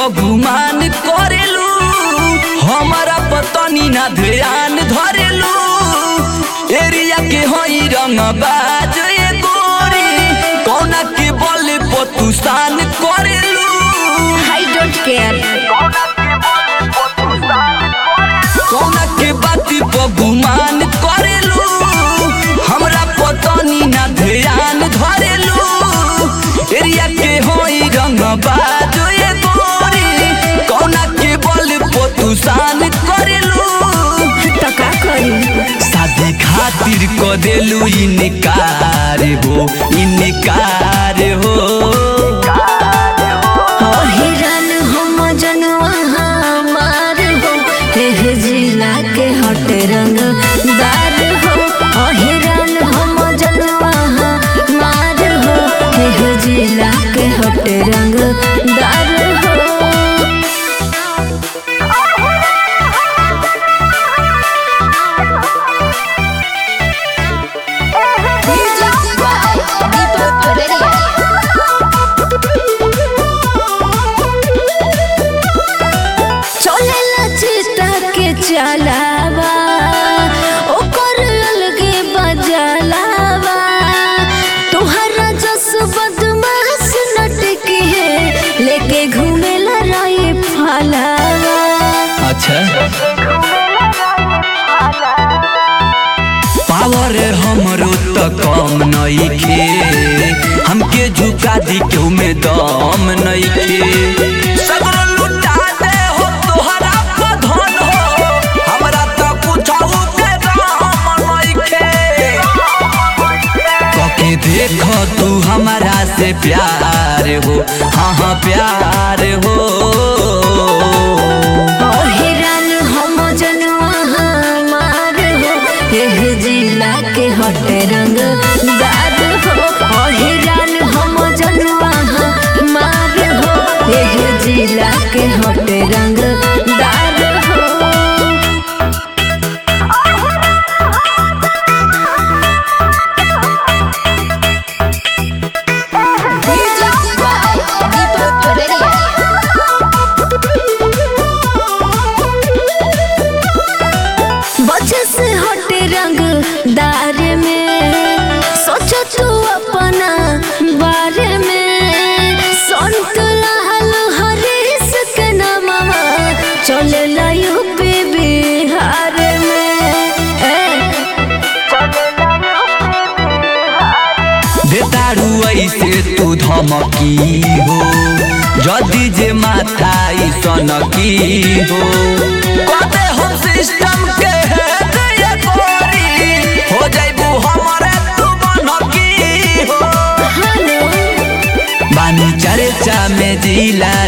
गुमान करेलू हमारा पतनी ना ध्यान धरेलू एरिया के हई रंग बाज ए गोरी कौना के बल पतुसान करेलू आई डोंट केयर कौना के बाती पर गुमान करेलू हमरा पतनी ना ध्यान धरेलू एरिया के होई रंग बाजो ए गोरी कौना के बल पतुसान करेलू तो का करी शादी खातिर क देलू इनकार हो इनकार हो ओ हिरन हम जनवा हमार हो एह जिला के हट रंग दार हो ओ हिरन हम जनवा हमार हो एह जिला के हट रंग दार हो चलेला चिता के चलावा ओकर अलगे बजलावा तोहरा जस बदमाश नटके है लेके घूमेला राय फलावा अच्छा पावर हमरो त कम नइखे हमके झुका दी क्यों में दम नइखे सगरो लुटा दे हो तोहरा पर धन हो हमरा त कुछौ के दाम नइखे कके देख तू हमारा से प्यार हो हाँ हाँ प्यार हो ओ हिरन हम जनवा हमार हो एह जिला के हट रंग दार हो ओ हिरन हम जनवा हमार हो एह जिला के हट रंग दार हो बचे से हटे रंग दार में सोचो तू अपना बारे में संत लाल हरीश के नामवा चले यूपी बिहार में ए, देतारू ऐसे तू धमकी हो जदी जे माथा ई सनकी हो कदे हम सिस्टम के हेड ये गोरी हो जाइबू हमरे तू बनकी हो हेलो बानी चर्चा में जिला